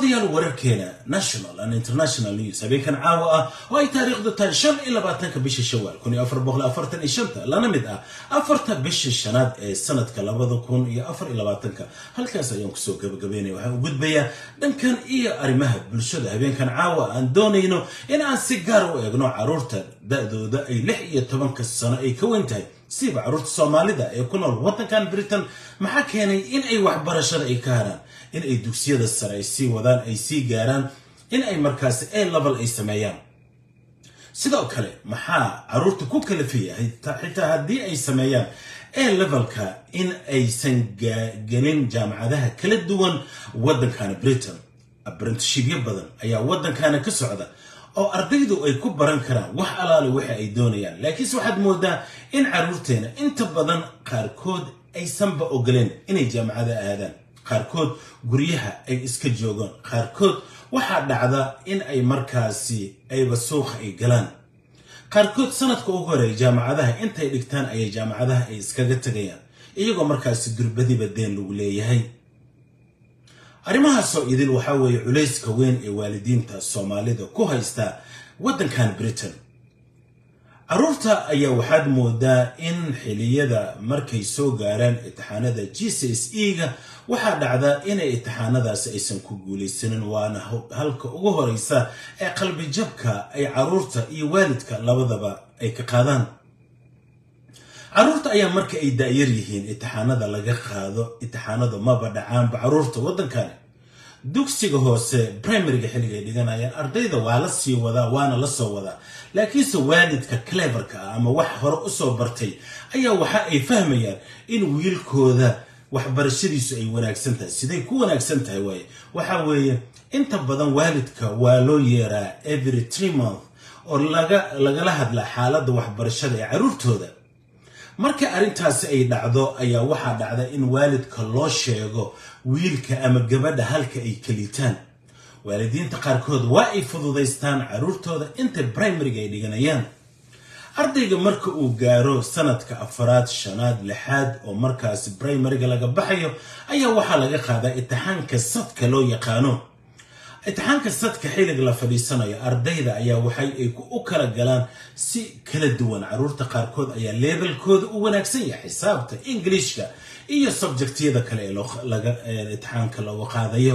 daawadayaal wararkeena national and international news habeenkan caawa ah oo ay taariikhdu tahay shan iyo labaatanka bisha shawaal kun iyo afar boqol afartan iyo shanta lana mid ah afarta bisha shanaad ee sanadka labada kun iyo afar iyo labaatanka halkaas ayaan kusoo gabagabeynaya waxaan u gudbayaa dhankan iyo arrimaha bulshada habeenkan caawa aan doonayno in aan si gaar u eegno caruurta da-dooda ay lix iyo tobanka sano ay ka weyn tahay siiba caruurta soomaalida ee ku nool waddankan britain maxaa keenay in ay waxbarashada ay ka haraan in ay dugsiyada sare ay sii wadaan ay sii gaaraan in ay markaasi a level ay sameeyaan sidoo kale maxaa caruurta ku kalafiyahay xitaa haddii ay sameeyaan a levelka in aysan gelin jaamacadaha kala duwan waddankana britain aprentishibyo badan ayaa waddankana ka socda oo ardaydu ay ku baran karaan wax alaale waxa ay doonayaan laakiinse waxaad moodaa in caruurteena inta badan qaarkood aysanba ogoleen inay jaamacada aadaan qaarkood guryaha ay iska joogaan qaarkood waxaa dhacda in ay markaasi ayba suuqa ay galaan qaarkood sanadka ugu horeeya jaamacadaha intay dhigtaan ayay jaamacadaha ay iskaga tegayaan iyagoo markaasi durbadiba deen lagu leeyahay arrimahaasoo idil waxaa weeye culayska weyn ee waalidiinta soomaalida ku haysta waddankan britain caruurta ayaa waxaad moodaa in xiliyada markay soo gaaraan itixaanada g c s e ga waxaa dhacda inay itixaanadaasi aysan ku guulaysanin waana halka ugu horeysa ee qalbijabka ay caruurta iyo waalidka labadaba ay ka qaadaan caruurta ayaa marka ay da-yar yihiin itixaanada laga qaado itixaanadu maba dhacaanba caruurta waddankani dugsiga hoose primariga xilliga ay dhiganayaan ardayda waa la sii wadaa waana la soo wadaa laakiinse waalidka cleverka ah ama wax hore usoo bartay ayaa waxa ay fahmayaan in wiilkooda waxbarashadiisu ay wanaagsan tahay siday ku wanaagsan tahay waaye waxa weeye inta badan waalidka waa loo yeeraa every tree month oo lagala hadla xaaladda waxbarashada ee caruurtooda marka arrintaasi ay dhacdo ayaa waxaa dhacda in waalidka loo sheego wiilka ama gabadha halka ay kelitaan waalidiinta qaarkood waa ay fududaystaan caruurtooda inta primariga ay dhiganayaan ardayga marka uu gaaro sanadka afaraad shanaad lixaad oo markaasi primariga laga baxayo ayaa waxaa laga qaadaa itixaanka sadka loo yaqaano itixaanka sadka xilliga la fadhiisanayo ardayda ayaa waxay ay u kala galaan si kala duwan caruurta qaarkood ayaa leebelkooda u wanaagsan yahay xisaabta ingiliishka iyo subjectiyada kale ee itixaanka looga qaadayo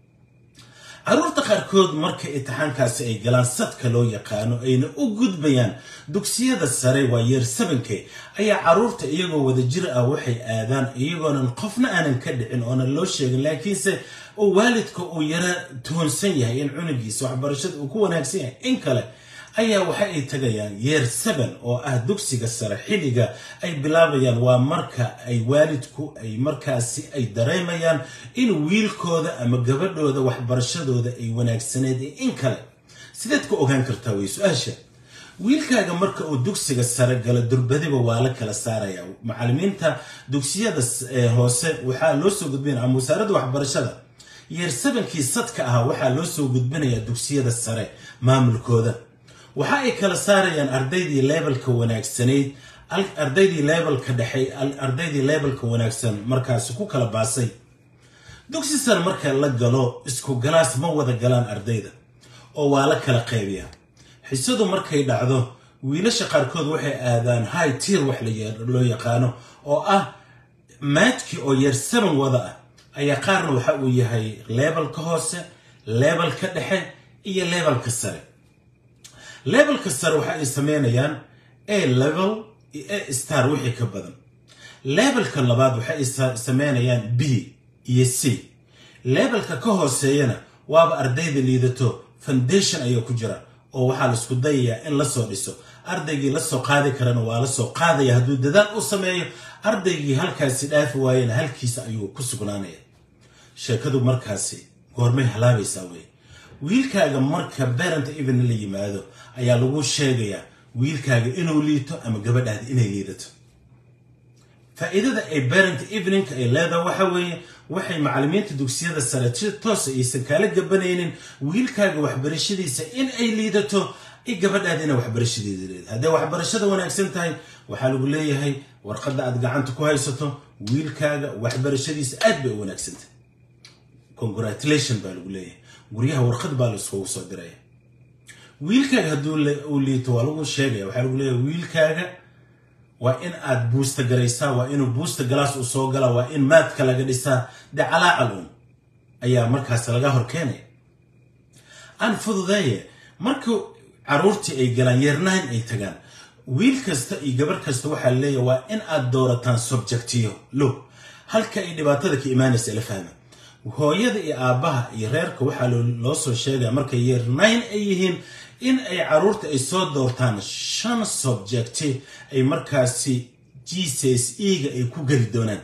caruurta qaarkood marka itixaankaasi ay galaan sadka loo yaqaano ayna u gudbayaan dugsiyada sare waa yeer sabanke ayaa caruurta iyagoo wadajir ah waxay aadaan iyagoonan qofna aanan ka dhicin oonan loo sheegin laakiinse oo waalidka uu yara toonsan yahay in cunugiisa waxbarashada uu ku wanaagsan yahay in kale ayaa waxa ay tagayaan yeer seven oo ah dugsiga sare xilliga ay bilaabayaan waa marka ay waalidku ay markaasi ay dareemayaan in wiilkooda ama gabadhooda waxbarashadooda ay wanaagsaneed in kale sideed ku ogaan kartaa way su-aasha wiilkaaga marka uu dugsiga sare galo durbadiba waa la kala saaraya macalimiinta dugsiyada hoose waxaa loo soo gudbinaya ama wasaaradda waxbarashada yeer sebankii sadka ahaa waxaa loo soo gudbinayaa dugsiyada sare maamulkooda waxa ay kala saarayaan ardaydii leebelka wanaagsanayd ardaydii leebelka dhexe ardaydii leebelka wanaagsan markaasi ku kala baasay dugsi sare marka la galo isku galaas ma wada galaan ardayda oo waa la kala qaybiya xisadu markay dhacdo wiilasha qaarkood waxay aadaan high tier wax loo yaqaano oo ah maadkii oo yeer seban wada ah ayaa qaarna waxa uu yahay leebelka hoose leebelka dhexe iyo leebelka sare levelka sare waxa ay sameynayaan a level iyo a star wixii ka badan levelka labaad waxa ay sameynayaan b iyo c levelka ka hooseeyana waaba ardayda liidato foundation ayaa ku jira oo waxaa laisku dayayaa in lasoo dhiso ardaygii lasoo qaadi karana waa lasoo qaadaya hadduu dadaal u sameeyo ardaygii halkaasi dhaafi waayena halkiisa ayuu ku sugnaanaya sheekadu markaasi goormay halaabaysaa wey wiilkaaga marka barent even la yimaado ayaa lagu sheegayaa wiilkaaga inuu liito ama gabadhaada inay liidato faa'iidada ay barent eveningka ay leedahay waxa weeye waxay macalimiinta dugsiyada sare si toosa aysan kaala gabanaynin wiilkaaga waxbarashadiisa in ay liidato i gabadhaada inay waxbarashadeeda leedahay hadday waxbarashada wanaagsan tahay waxaa lagu leeyahay warqadda aad gacanta ku haysato wiilkaaga waxbarashadiisa aad bay u wanaagsantahay congratulation baa lagu leeyahay guryaha warqad baa laiskugu soo diraya wiilkaaga hadduu uu liito waa lagu sheegaya waxaa lagu leeyahay wiilkaaga waa in aad buusta garaysaa waa inuu buusta galaas u soo gala waa in maadka laga dhisaa dee calaacal un ayaa markaas laga hor keenaya aan fududeeye marka caruurtii ay galaan yeernahan ay tagaan wiil kasta iyo gabar kasta waxaa leeyahay waa in aad doorataan subjectiyo lo halka ay dhibaatada ka imaanaysa la fahma hooyada iyo aabbaha iyo reerka waxaa loo soo sheegaya markay yeernayn ay yihiin in ay caruurta ay soo doortaan shan subjecti ay markaasi g c s e-ga ay ku geli doonaan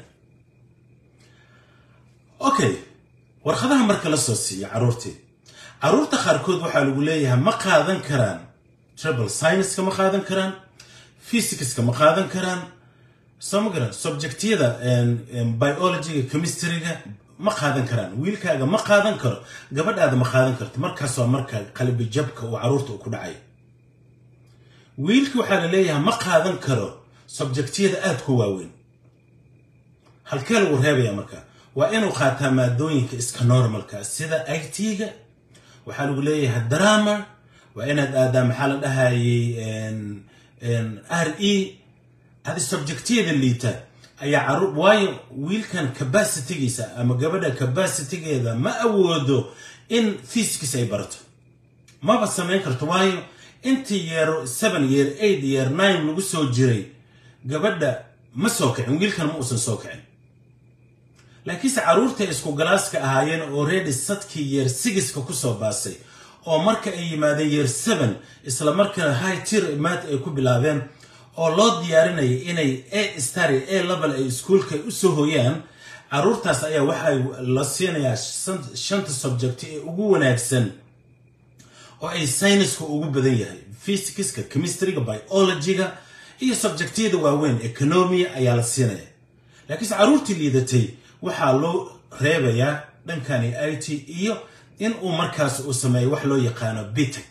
okay warqadaha marka la soo siiya caruurtii caruurta qaarkood waxaa lagu leeyahay ma qaadan karaan trouble scienska ma qaadan karaan physicska ma qaadan karaan soo ma garan subjectiyada biologyga chemistryga ma qaadan karaan wiilkaaga ma qaadan karo gabadhaada ma qaadan karto markaas waa marka qalbi jabka uu caruurta uu ku dhacay wiilki waxaa la leeyahay ma qaadan karo subjectiyada aada ku waaweyn halkee lagu reebaya marka waa inuu qaataa maadooyinka iska normalka sida i t-ga waxaa lagu leeyahay drama waa inaad aadaa maxaa la dhahayay r e adi subjectiyada liita ayaa caruur waayo wiilkan capacitygiisa ama gabadha capacitygeeda ma awoodo in physics ay barato maba samayn karto waayo intii yeero seven yeer eight yeer nine lagu soo jiray gabadha ma soo kicin wiilkan ma uusan soo kicin laakiinse caruurtay isku galaaska ahaayeen oo ready sadkii yeer sigiska kusoo baasay oo marka ay yimaadeen yeer seven isla markaa high tir maad ay ku bilaabeen oo loo diyaarinaya inay a stary a level ay iskuolka usoo hoyaan caruurtaas ayaa waxay la siinayaa shanta subjecti ee ugu wanaagsan oo ay syniska ugu badan yahay physicska chemistryga biologyga iyo subjectiyada waaweyn economia ayaa la siinaya laakiinse caruurtii liidatay waxaa loo reebayaa dhankani i t iyo in uu markaas uu sameeyo wax loo yaqaano bitec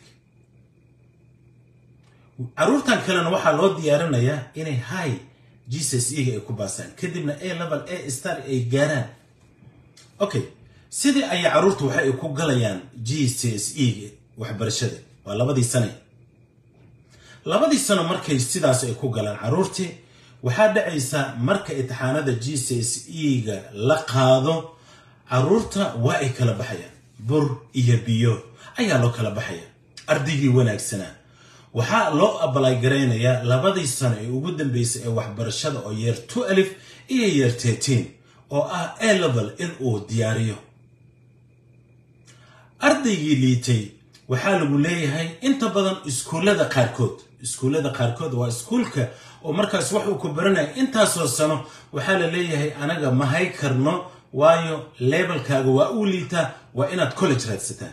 caruurtan kalena waxaa loo diyaarinayaa inay high jesus ega ay ku baasaan kadibna a level a star ay gaaraan okay sidii ayay caruurta waxa ay ku galayaan g c s ega waxbarashada waa labadii sane labadii sano markay sidaas ay ku galaan caruurtii waxaa dhacaysa marka imtixaanada g c s ega la qaado caruurta waa ay kala baxayaan bur iyo biyo ayaa loo kala baxaya ardaygii wanaagsanaa waxaa loo abalay garaynayaa labadii sano ee ugu dambeysay ee waxbarashada oo yeer two alif iyo yeer tetiin oo ah a level in uu diyaariyo ardaygii liitay waxaa lagu leeyahay inta badan iskuullada qaarkood iskuullada qaarkood waa iskuulka oo markaas wax uu ku baranaya intaasoo sano waxaa la leeyahay anaga ma hay karno waayo leebelkaaga waa uu liitaa waa inaad college raadsataa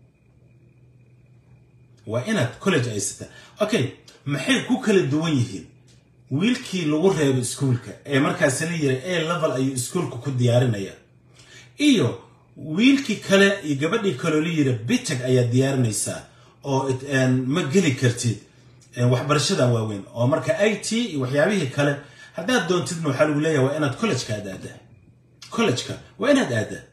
waa inaad college aysataa okay maxay ku kala duwan yihiin wiilkii lagu reebo iskuulka ee markaas la yiri a level ayuu iskuulka ku diyaarinaya iyo wiilkii kale iyo gabadhii kaleo la yiri bitag ayaa diyaarinaysaa oo ma geli kartid waxbarashadan waaweyn oo marka i t iyo waxyaabihii kale haddaad doontidna waxaa lagu leeyahay waa inaad collejka aad aadaa collejka waa inaad aadaa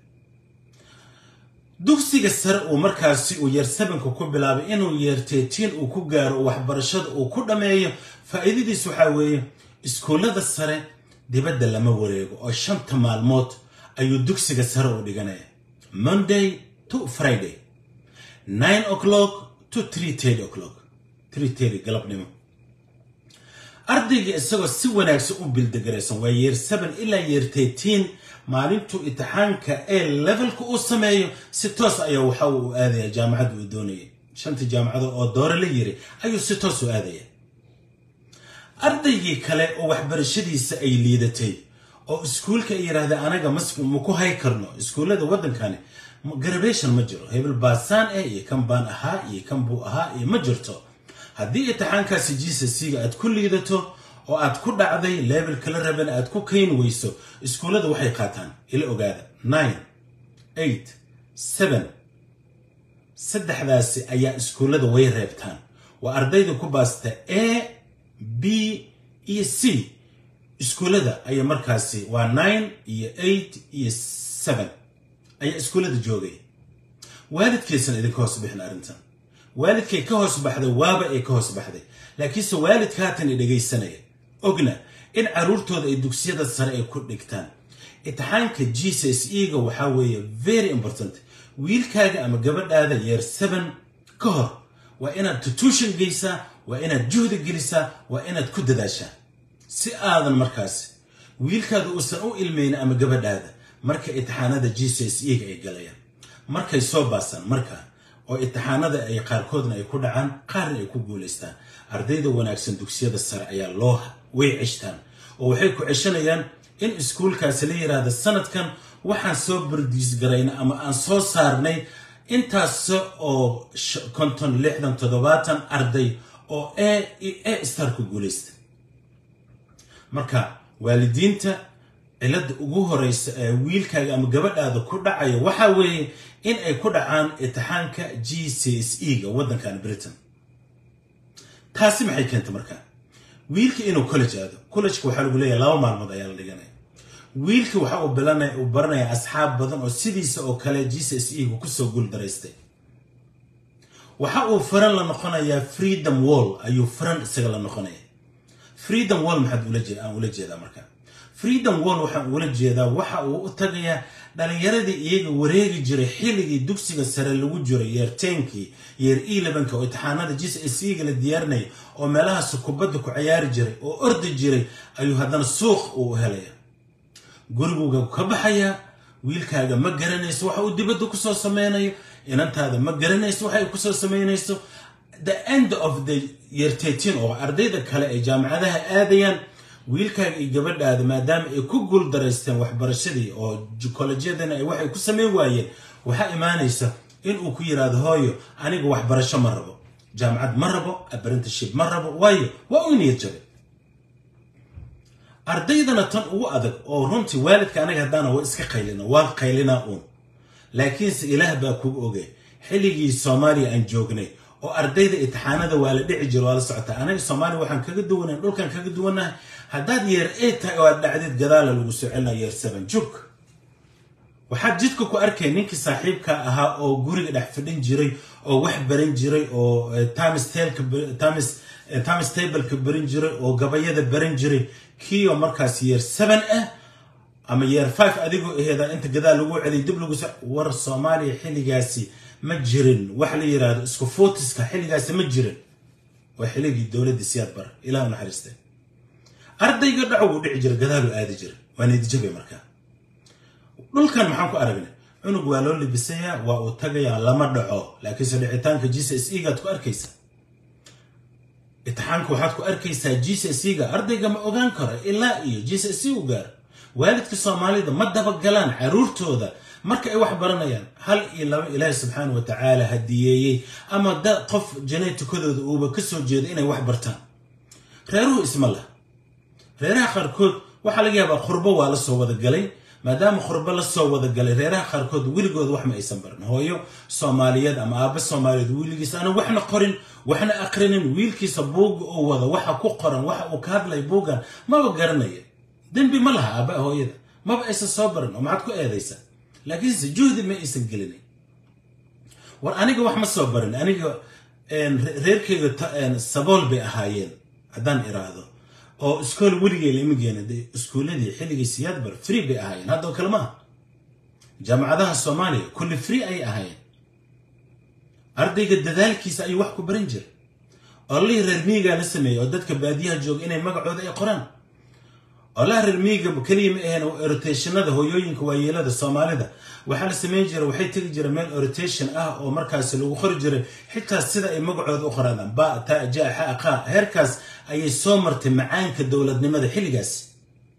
dugsiga sare uu markaasi uu yeer sabanka ku bilaabay inuu yeer teetiin uu ku gaaro waxbarashada uu ku dhammeeyo faa'iidadiis waxaa weeye iskuullada sare dibadda lama wareego oo shanta maalmood ayuu dugsiga sare u dhiganaya monday to friday nine o'clock to three thirty o'clock three thirty galabnimo ardayga isagoo si wanaagsan u bildegaraysan waa yeer seven ilaa yeer teetiin maalintuu imtixaanka ee levelka uu sameeyo si toos ayaa waxa uu aadaya jaamacadda uu doonayay shantii jaamacado oo doore la yiri ayuu si toos u aadaya ardaygii kale oo waxbarashadiisa ay liidatay oo iskuulka ay yidhahdeen anaga ma ku hay karno iskuullada waddankani garabation ma jiro hebel baasaan eh iyo kan baan ahaa iyo kan buu ahaa iyo ma jirto haddii imtixaankaasi gsc-ga aad ku liidato oo aad ku dhacday leebelka la raban aad ku kayn weyso iskuullada waxay qaataan ila ogaada nine eight seven saddexdaasi ayaa iskuullada way reebtaan waa ardayda ku baasta a b iyo c iskuullada ayaa markaasi waa nine iyo eight iyo seven ayaa iskuullada joogay waalidkaysan idinka hoos bixin arrintan waalidkay ka hoos baxday waaba ay ka hoos baxday laakiinse waalidka haatan i dhegaysanaya ogna in caruurtooda ay dugsiyada sare ay ku dhigtaan imtixaanka g c s e ga waxaa weeye very important wiilkaaga ama gabadhaada yeer seven ka hor waa inaad tutuushan geysaa waa inaad juhdi gelisaa waa inaad ku dadaashaa si aadan markaasi wiilkaada uusan u ilmayn ama gabadhaada marka imtixaanada g c s e ga ay galayaan markay soo baasaan markaa oo imtixaanada ay qaarkoodna ay ku dhacaan qaarna ay ku guulaystaan ardayda wanaagsan dugsiyada sare ayaa loo way ceshtaan oo waxay ku ceshanayaan in iskuulkaasi la yidhaahda sanadkan waxaan soo bardiisgarayna ama aan soo saarnay intaas oo konton lixdan toddobaatan arday oo e e starku guulaysta marka waalidiinta cilada ugu horeysa ee wiilkaaga ama gabadhaada ku dhacaya waxaa weeye in ay ku dhacaan imtixaanka g c s e ga waddankan britain taasi maxay keentay markaa wiilka inuu college aado collegeka waxaa lagu leeyahay laba maalmood ayaa la dhiganaya wiilka waxa uu bilanaya uu baranaya asxaab badan oo sidiisa oo kale g c s e gu kusoo guul daraystay waxa uu faran la noqonayaa freedom wall ayuu faran isaga la noqonaya freedom wall maxaad ula jeed aan ula jeedaa marka freedom wall waxaan ula jeedaa waxa uu u tagayaa dhalinyaradii iyaga wareegi jiray xilligii dugsiga sare lagu jiray yeer tenkii yeer elevenka oo imtixaanada g c s e ga la diyaarinaya oo meelahaas kubadda ku cayaari jiray oo ordi jiray ayuu haddana suuq uu helaya guriguga ka baxayaa wiilkaaga ma garanayso waxa uu dibadda kusoo sameynayo inantaada ma garanayso waxa ay kusoo sameynayso the end of the year tetin oo ardayda kale ay jaamacadaha aadayaan wiilkaaga iyo gabadhaada maadaama ay ku guul daraysteen waxbarashadii oo kolejyadana ay waxay ku sameyn waayeen waxaa imaanaysa inuu ku yidhaahdo hooyo aniga waxbarasho ma rabo jaamacad ma rabo apprenticeship ma rabo waayo waa u niyad jabay ardaydana tan ugu adag oo runtii waalidka anaga haddaana waa iska qaylina waa qaylinaa uun laakiinse ilaah baa kugu ogay xilligii soomaaliya aan joognay oo ardayda imtixaanada waa la dhici jiro waa la socotaa anaga soomaaliya waxaan kaga duwanahay dhulkan kaga duwanahay haddaad yeer eight tahay oo aad dhacdid gadaala lagu soo celinaa yeer seven jug waxaad jidka ku arkay ninkii saaxiibka ahaa oo guriga dhex fadhin jiray oo wax baran jiray oo times tableka baran jiray oo gabayada baran jiray kiioo markaas yeer seven ah ama yeer five adigoo aheeda inta gadaal lagu celiy dib lagu war soomaaliya xilligaasi ma jirin wax la yidhaahdo isku footiska xilligaasi ma jirin waa xilligii dowladda siyaad bar ilah u naxariistay ardayga dhacow uu dhici jira gadaaluu aadi jira waa niyadjabay markaa dhulkan maxaan ku aragnay cunug waa loo libisayaa waa uu tagayaa lama dhaco laakiinse dhicitaanka g c s e gaad ku arkaysa imtixaanka waxaad ku arkaysaa g c s e ga ardayga ma ogaan karo ilaa iyo g c s e u gaaro waalidka soomaalida ma dabagalaan caruurtooda marka ay wax baranayaan hal iyo laba ilaahi subxaana wa tacaala hadiyeeyey ama da qof janeetikadooda uuba ka soo jeedo inay wax bartaan reeruhu isma lah reeraha qaarkood waxaa laga yaabaa khurbo waa la soo wada galay maadaama khurbo la soo wada galay reeraha qaarkood weligood wax ma aysan barin hooyo soomaaliyeed ama aabba soomaaliyeed wiiligiisa aana waxna qorin waxna aqrinin wiilkiisa buugga uu wada waxa ku qoran waxa uu ka hadlay buuggan maba garanaya dembi ma laha aabba hooyada maba aysan soo barin oo maxaad ku eedaysaa laakiinse juhdi ma aysan gelinin war aniga wax ma soo barin aniga reerkeyga sabool bay ahaayeen haddaan iraahdo oo iskool weligay lama geena de iskuuladii xilligii siyaad bar free bay ahaayeen haddao kale maaha jaamacadaha soomaaliya kulli free ayay ahaayeen ardayga dadaalkiisa ayuu wax ku baran jira ololihii reer miigaa la sameeyey oo dadka baadiyaha jooga inay magacooda ay qoraan olaha reer miiga keliya ma aheen orotationada hooyooyinka waayeelada soomaalida waxaa la sameyn jira waxay tegi jira meel orotation ah oo markaasi lagu qori jiray xitaa sida ay magacooda u qoraadaan ba ta ja xa qa heerkaas ayay soo martay macaanka dowladnimada xilligaas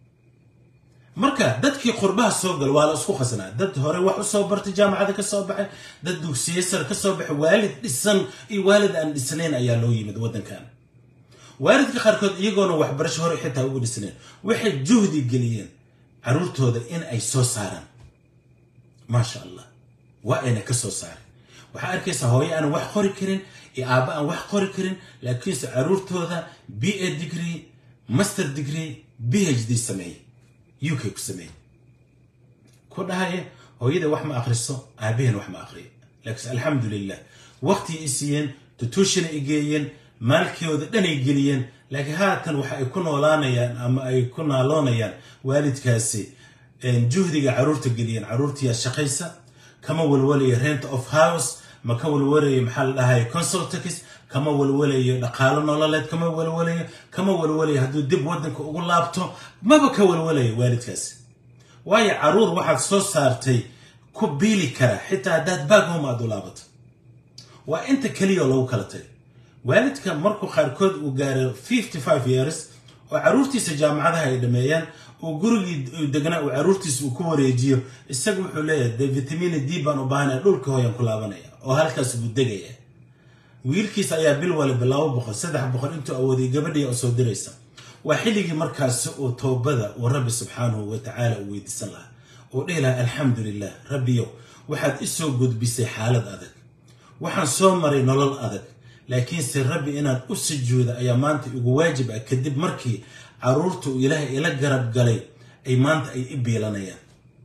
marka dadkii qurbaha soo gal waa la isku khasnaa dad hore wax usoo bartay jaamacada ka soo baxay dad dugsiye sar ka soo baxay waalid dhisan iyo waalid aan dhisnayn ayaa loo yimid waddankan waalidka qaarkood iyagoona waxbarasho hore xitaa ugu dhisnayn waxay juhdi geliyeen caruurtooda in ay soo saaraan maasha allah waa ayna ka soo saaren waxaa arkaysaa hooyo aan wax qori karin iyo aabba aan wax qori karin laakiinse caruurtooda b a degree master degree b h d sameeye u k ku sameeye ku dhahaya hooyada wax ma akhriso aabaheen wax ma akhriyo laakiin alxamdulilah waqti i siiyeen tutuushana i geeyeen maalkooda dhanay geliyeen laakiin haatan waxa ay ku noolaanayaan ama ay ku naaloonayaan waalidkaasi juhdiga caruurta geliyeen caruurtiyaa shaqaysa kama walwalayo rent of house ma ka walwalayo maxaa la dhahay consultax kama walwalayo dhaqaalo nololeed kama walwalayo kama walwalayo hadduu dib waddanka ugu laabto maba ka walwalayo waalidkaasi waayo caruur waxaad soo saartay ku biili kara xitaa haddaad baaghom aad u laabato waa inta keliya lagu kala tagay waalidka markuu qaarkood uu gaaro fifty five years oo caruurtiisa jaamacadaha ay dhameeyaan uu gurigii degnaa uu caruurtiisa uu ku wareejiyo isaga wuxuu leeyahay de vitamina d baan u baahanaya dhulka hooyan ku laabanaya oo halkaas buu degaya wiilkiisa ayaa bil waliba laba boqol saddex boqol intuu awooday gabadhii oo soo diraysa waa xilligii markaasi uu toobada uu rabbi subxaanahu wa tacaala uu weydiisan lahaa uu dhihi lahaa alxamdu lilah rabbiyow waxaad isoo gudbisay xaalad adag waxaan soo maray nolol adag laakiinse rabbi inaad u sujuuda ayaa maanta igu waajib ah kadib markii caruurta uu ilaahay ila garab galay ay maanta ay i biilanayaan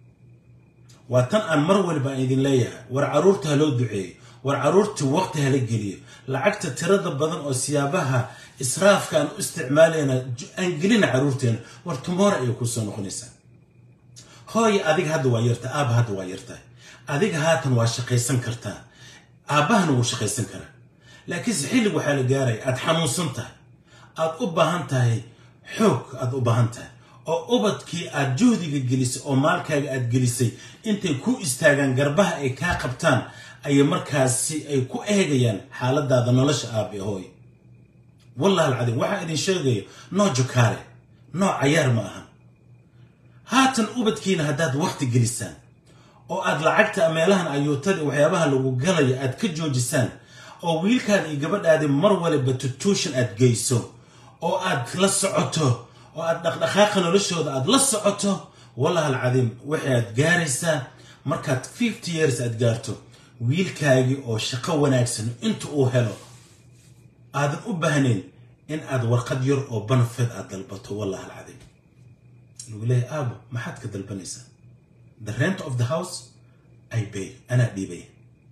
waa tan aan mar waliba aan idin leeyahay war caruurta ha loo duceeyo war caruurta waqti hala geliyo lacagta tirada badan oo siyaabaha israafka aan u isticmaalayna aan gelina caruurteena war tumoora ayay kusoo noqonaysaa hooya adiga hadda waa yarta aaba hadda waa yartahay adiga haatan waa shaqaysan kartaa aabbahana wuu shaqaysan karaa laakiinse xillig waxaa la gaaraya aad xanuunsan tahay aad u baahan tahay xoog aad u baahan tahay oo ubadkii aad juhdiga gelisay oo maalkaaga aad gelisay intay ku istaagaan garbaha ay kaa qabtaan ayay markaasi ay ku eegayaan xaaladaada nolosha aabe hooy wallahi alcadiim waxaa idin sheegayo noo jokaare noo cayaar ma ahan haatan ubadkiina haddaad waqti gelisaan oo aad lacagta meelahan ayuutada waxyaabaha lagu galayo aad ka joojisaan oo wiilkaada iyo gabadhaadi mar waliba tutuushan aad geyso oo aad la socoto oo aad dhaqdhaqaaqa noloshooda aad la socoto wallahi alcadiim waxaad gaaraysaa markaad fifty years aad gaarto wiilkaagii oo shaqo wanaagsan inta uu helo aadan u baahnayn in aad warqad yar oo banfed aad dalbato wallahi alcadiim lagu leeyahay aabo maxaad ka dalbanaysaa the rent of the house i bay anaa dhiibaya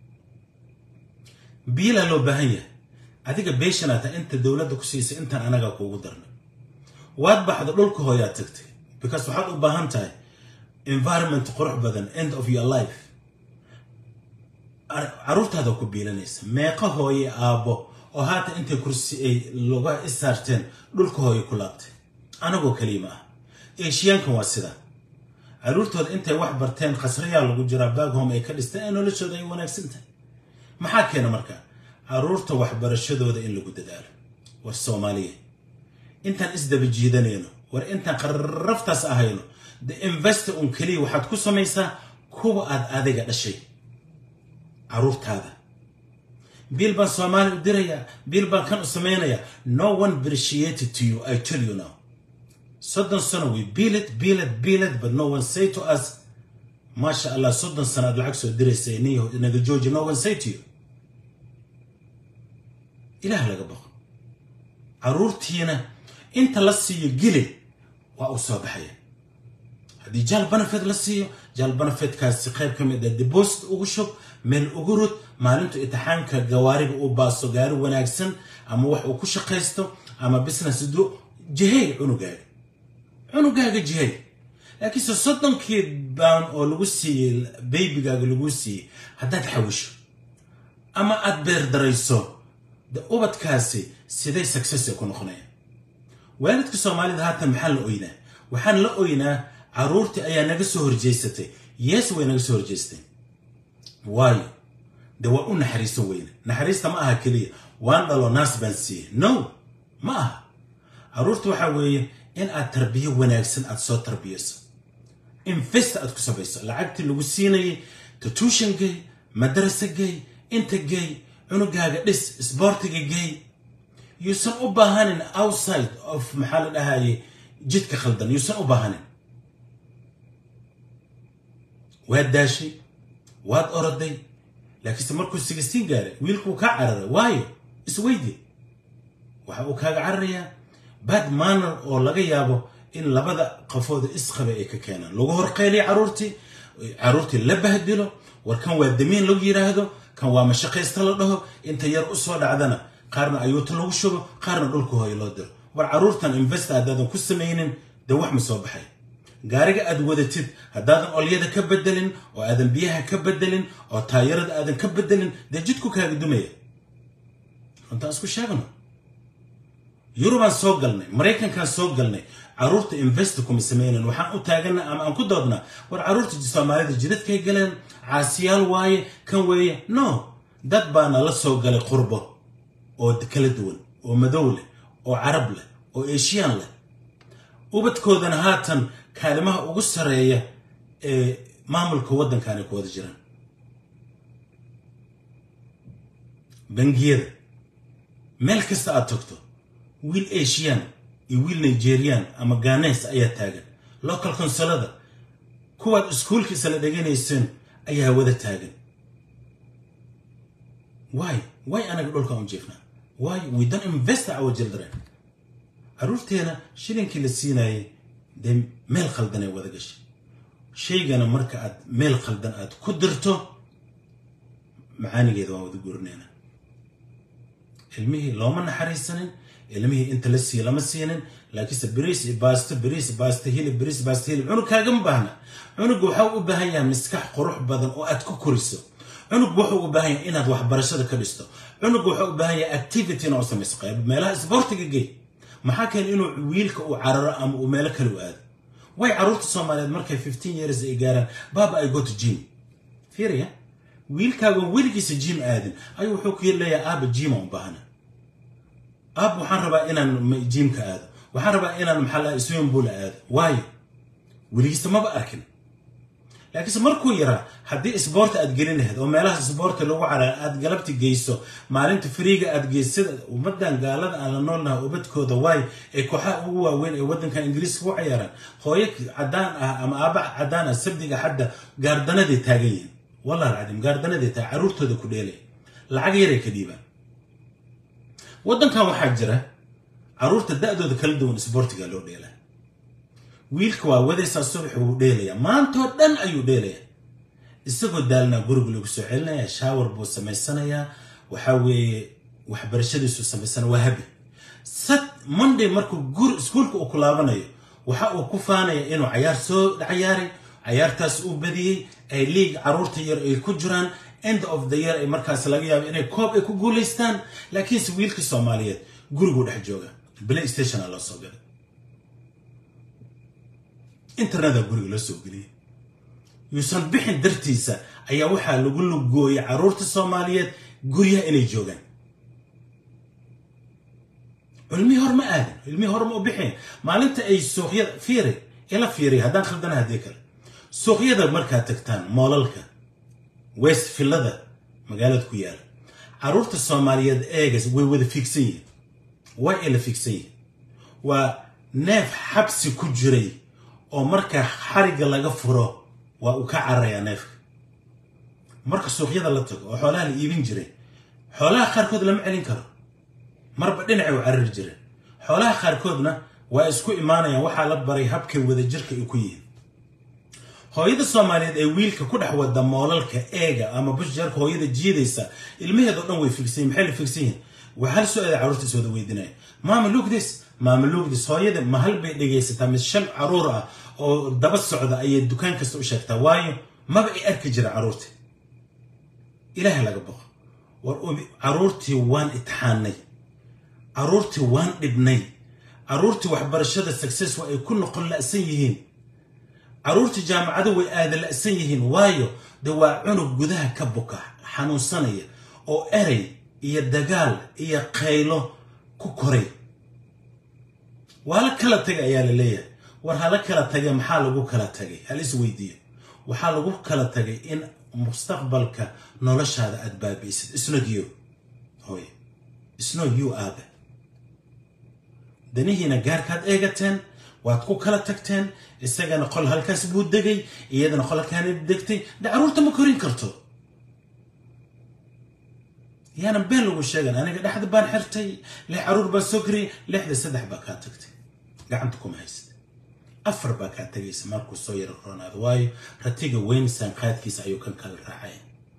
biilaa loo baahan yahay adiga beeshanaata inta dowladda ku siisay intaan anagaa kuugu darnay waad baxda dhulka hooyaad tagtay because waxaad u baahan tahay environment qurux badan end of your life caruurtaada ku biilanaysa meeqa hooye aabbo oo haatan intay kursi ay loga isaarteen dhulka hooye ku laabtay anagoo kaliya ma ah eeshiyaankan waa sidaa caruurtooda intay wax barteen khasrayaa lagu jiraa baaghom ay ka dhisteen ee noloshooda ay wanaagsan tahay maxaa keena marka caruurta waxbarashadooda in lagu dadaalo war soomaaliya intaan isdaba jiidanayno war intaan qarraftaas ahayno the investor un keliya waxaad ku samaysaa kuwa aad adiga dhashay caruurtaada biil baan soomaali u dirayaa biil baan kan u samaynayaa no one appreciated to you i tell you now soddon sano we bill it bill it bill it but no one say to us maasha allah soddon sano aad lacag soo diraysa niyo naga jooji no one say to you ilaah laga baqo caruurtiina inta la siiyo gili waa uu soo baxaya haddii jaal banafed la siiyo jaal banafedkaasi qayb ka mid a deposit ugu shub meel ugu rud maalintu intixaanka gawaariga uu baaso gaari wanaagsan ama wax uu ku shaqaysto ama business du jihey cunugaaga cunugaaga jihey laakiinse soddonkii baan oo lagu siiyey baybigaaga lagu siiyey haddaad xawisho ama aad beerdarayso de ubadkaasi siday success ay ku noqonayaan waalidka soomaalida haatan maxaan la oynaa waxaan la oynaa caruurtii ayaa naga soo horjeysatay yes way naga soo horjeysteen waayo de waa u naxariiso weyne naxariista ma aha keliya waan dhalo naas baan siiyey no ma aha caruurta waxaa weeye in aad tarbiyo wanaagsan aad soo tarbiyayso invest aad ku samayso lacagtii lagu siinayay tutuushan gay madrasa gay inta gay cunugaaga dhis sboortiga gay yuusan u baahanin outside of maxaa la dhahaye jidka khaldan yuusan u baahanin waad daashay waad oroday laakiinse markuu sigistiin gaaray wiilkuu kaa cararay waayo isweydi waxa uu kaaga cararayaa bad manner oo laga yaabo in labada qofooda isqaba ay ka keenaan lagu horqeyliya caruurtii caruurtii la bahdilo war kan waa damiin lagu yidhaahdo kan waa mashaqaysta la dhaho inta yar u soo dhacdana qaarna ayuuta lagu shubo qaarna dhulka hooyo loo diro war caruurtan investa haddaadan ku samaynin dee wax ma soo baxay gaariga aad wadatid haddaadan olyada ka bedelin oo aadan biyaha ka bedelin oo taayarada aadan ka bedelin dee jidku kaaga dumaya runtaan isku sheegno yurubaan soo galnay maraykankaan soo galnay caruurta investa kuma sameynan waxaan u taagana ama aan ku doodnaa war caruurta soomaalida jidadkay galeen caasiyaal waaye kan weeye no dad baana la soo galay qurbo oo kala duwan oo madow leh oo carab leh oo eshiyaan leh ubadkoodana haatan kaalimaha ugu sareeya ee maamulka waddankaanay ku wada jiraan bangiyada meel kasta aad tagto wiil asian iyo wiil nigerian ama ganes ayaa taagan local consolada kuwaad iskuulka isla dheganayseen ayaa wada taagan why why anaga dhulka un jiifnaa why we don't invest our children caruurteena shilinkii la siinayay dee meel khaldan ay wada gashay shaygana marka aad meel khaldan aad ku dirto macaanigeeda waan wada gurinayna ilmihii looma naxariisanin ilmihii inta la siiye lama siinin laakiinse beriis iyo baasto beriis baasto hilib beriis baasto hilib cunug kaagama baahna cunugga waxaa u baahan yahay maskax qurux badan oo aad ku koriso cunuggu wuxuu u baahan yahay inaad waxbarashada ka dhisto cunuggu wuxuu u baahan yahay activity inaa u samayso qayb meelaha isboortiga gey maxaa keena inuu wiilka uu cararo ama uu meelo kale u aado way caruurta soomaaliyeed markay fifteen years ay gaaraan baaba ay go to gym fiiriya wiilkaagoon weligiisa jim aadin ayuu wuxuu ku leeyahay aaba jima u baahna aab waxaan rabaa inaan jimka aado waxaan rabaa inaan maxaa laha swimmingpool aado waayo weligiisa maba arkin laakiinse markuu yaraa haddii isboorta aad gelin lahayd oo meelaha isboorta lagu caraa aad galabti geyso maalinta fariiga aad geysada ummadan gaalada aan la noolnaha ubadkooda waayo ee kooxaha ugu waaweyn ee waddankan ingiriiska u ciyaaraan hooyo cadaan ah ama aaba cadaan ah sabdiga xadda gaardanaday taagan yihiin wallahi alcadiim gaardanaday tahay caruurtooda ku dheelay lacag yaray ka dhiibaan waddankan waxaa jira caruurta da-dooda kala duwan isboortiga loo dheelaa wiilka waa wadaysaa subax wuu dheelayaa maantoo dhan ayuu dheelayaa isagoo daalnaa guriga lagu soo celinayaa shaawar buu samaysanayaa waxaa weeye waxbarashadiisu samaysana waa habi sad monday markuu gur iskuulka uu ku laabanayo waxa uu ku faanaya inuu cayaar soo cayaaray cayaartaas uu badiyey ay liig caruurta yar ay ku jiraan end of the year ay markaas laga yaabo inay koob ay ku guulaystaan laakiinse wiilka soomaaliyeed guriguu dhex jooga play stationa loo soo galay internetaa guriga loo soo geliyay yuusan bixin dartiisa ayaa waxaa lagu lugooyay caruurta soomaaliyeed guryaha inay joogaan cilmihii hor ma aadin cilmihii hor ma u bixin maalinta ay suuqyada fiiri ila fiiriy haddaan khaldana haddii kale suuqyada markaad tagtaan moolalka west villada magaalada ku yaala caruurta soomaaliyeed eegas way wada fiigsan yihiin way ila fiigsan yihiin waa neef xabsi ku jiray oo marka xarigga laga furo waa uu ka cararayaa neefka marka suuqyada la tago oo xoolaha la iibin jiray xoolaha qaarkood lama celin karo marba dhinacay u carari jireen xoolaha qaarkoodna waa isku imaanayaan waxaa la baray habkay wadajirka ay ku yihiin hooyada soomaaliyeed ee wiilka ku dhex wada moolalka eega ama bushjarka hooyada jiidaysa ilmaheedao dhan way figsan maxay la figsan yihiin waa hal su-aala carruurta is wada weydinaya maama lugdis maama lugdis hooyada ma hal bay dhegaysataa mis shan caruur ah oo daba socda ayay dukaan kasta u sheegtaa waayo maba ay arki jira carruurta ilaaha laga boqo war caruurtii waan itixaanay caruurtii waan dhibnay caruurtii waxbarashada success waa ay ku noqon la'san yihiin caruurtii jaamacada way aada la'san yihiin waayo de waa cunug gudaha ka buka xanuunsanaya oo erey iyo dagaal iyo qaylo ku koray waa la kala tagay ayaa la leeyahay war hala kala tagay maxaa lagu kala tagay hal is weydiiyo waxaa lagu kala tagay in mustaqbalka noloshaada aad baabi'isid isnod you hooye isnod you aabe danihiina gaarkaad eegateen waad ku kala tagteen isagana qol halkaas buu degay iyadana qol halkaana degtay de caruurta ma korin karto yaanan been lagu sheegan aniga dhexda baan xirtay lix caruur baan soo kariyay lixda saddex baa kaa tagtay gacanta kuma haysta afar baa kaa tegaysa markuu soo yaro roonaado waayo ratiga weyn saanqaadkiisa ayuu kan kala raacay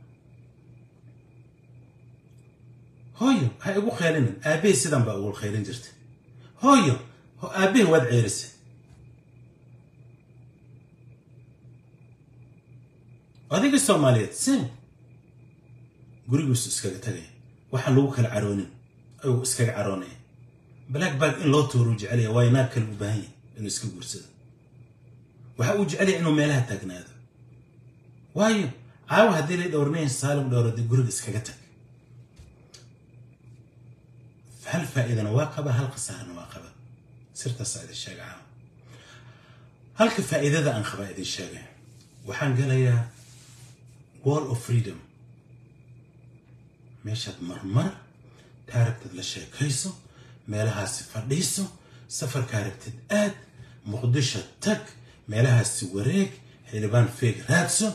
hooyo ha igu kheelinin aabbahay sidan baa ugu kheelin jirtay hooyo aabbahay waad ceerisay adiga soomaaliyeed sim gurigiisu iskaga tagaya waxaan lagu kala caroonin ayuu iskaga caroonaya black bag in loo tuuruu jecelaya waayo naag kale u baahan yahay inuu iska guursado waxa uu jecelaya inuu meelaha taagnaado waayo caawa haddii lay dhowrnayn saalim dhowrade guriga iskaga tag hal faa'iidana waa qaba hal khasaarana waa qaba sirtaasaa idin sheega caawa halka faa'iidada aan qabaa idin sheegay waxaan gelayaa wall of freedom meeshaad marmar taaragtad la sheekayso meelahaasi fadhiiso safarkaa rabtid aad muqdisho tag meelahaasi wareeg xildhibaan feeg raadso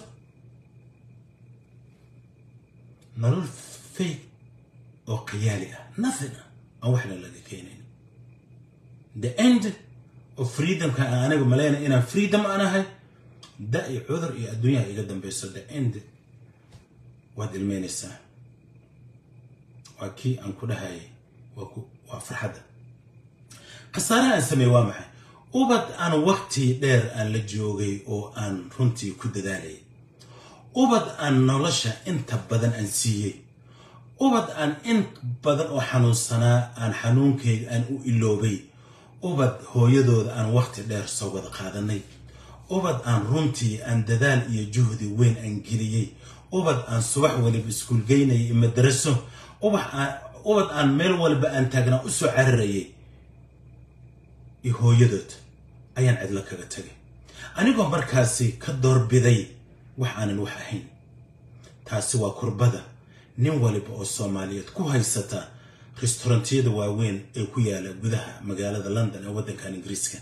nolol feeg oo khiyaali ah nothing ah aan waxna laga keenayn the end of freedomka aan aniga malaynay inaan freedom aan ahay da iyo cudur iyo adduunyaha iga dambayso the end waad ilmeynaysaa waa kii aan ku dhahayay waa farxadda khasaaraha aan sameeye waa maxay ubad aan waqti dheer aan la joogay oo aan runtii ku dadaalayay ubad aan nolosha inta badan aan siiyey ubad aan in badan oo xanuunsanaa aan xanuunkayga aan u iloobay ubad hooyadooda aan waqti dheer soo wada qaadanay ubad aan runtii aan dadaal iyo juhdi weyn aan geliyey ubad aan subax waliba iskuulgeynayay iyo madaraso ubad aan meel walba aan taagnaa u soo cararayay iyo hooyadood ayaan cidlo kaga tagay anigoo markaasi ka doorbiday wax aanan wax ahayn taasi waa kurbada nin waliba oo soomaaliyeed ku haysata restaurantiyada waaweyn ee ku yaala gudaha magaalada london ee waddankan ingiriiska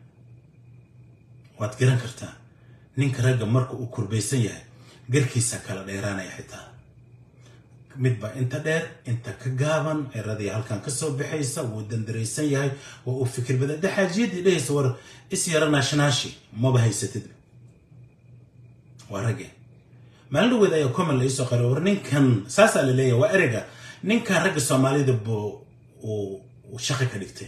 waad garan kartaa ninka ragga marka uu kurbaysan yahay garkiisa kala dheeraanaya xitaa midba inta dheer inta ka gaaban ciradii halkan kasoo baxaysa wuu dandaraysan yahay waa uu fikir badan daxaajiyadii dhehaysa war is yara naashnaashi maba haysatid waa ragge maalin dhaweed ayaa common la iisoo qaray war ninkan saasaa la leeyahay waa ereyga ninkan ragga soomaalida buu uu shaqo ka dhigtay